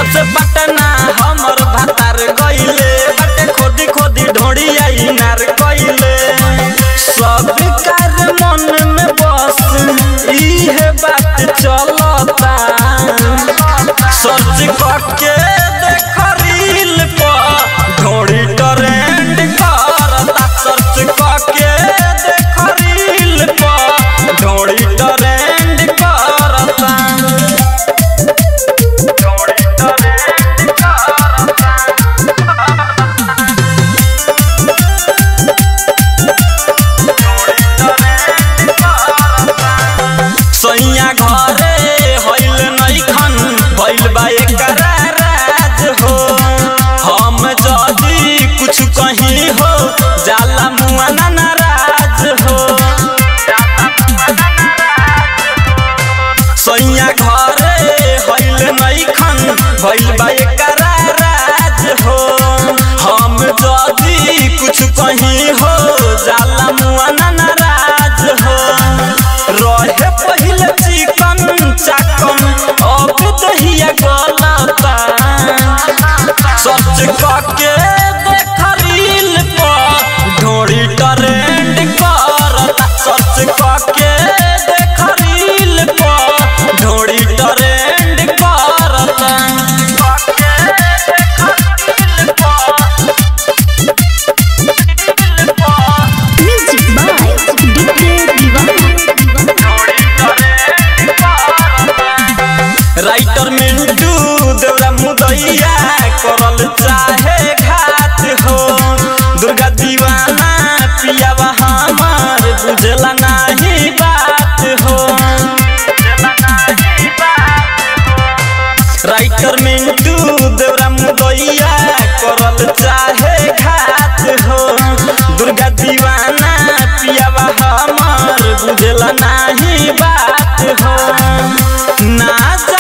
से पटना हमर भातार गइले बाटे खोदी खोदी ढोड़िया इनार गइले सब कार मन में बस इहे बात चलता सर्च करके देख रील पर ढोड़ी ट्रेंड करता सर्च करके देख रील पर ढोड़ी ट्रेंड करता ढोड़ी ट्रेंड करता सैया घरे हईल नैखन भइल बा एकरा राज हो हम जदी कुछ कहीं हो जाला मुआना नाराज हो सैया घरे हईल नैखन भइल बा एकरा राज हो हम जदी कुछ कहीं हो जाला मुआना नाराज हो रहे पहिले चिकन चाकन अब दहिया गलता सर्च करके देख रील पर ढोड़ी ट्रेंड करता सर्च करके देख रील पर ढोड़ी ट्रेंड करता Music by DJ Diva. Writer Mintu देवरा मुदैया करल चाहे घात हो दुर्गा दीवाना पियावा हमार बुझला नाही बात हो राइटर मिंटू देवरा मुदैया करल चाहे घात हो दुर्गा दीवाना पियावा हमार बुझला नाही बात हो ना जा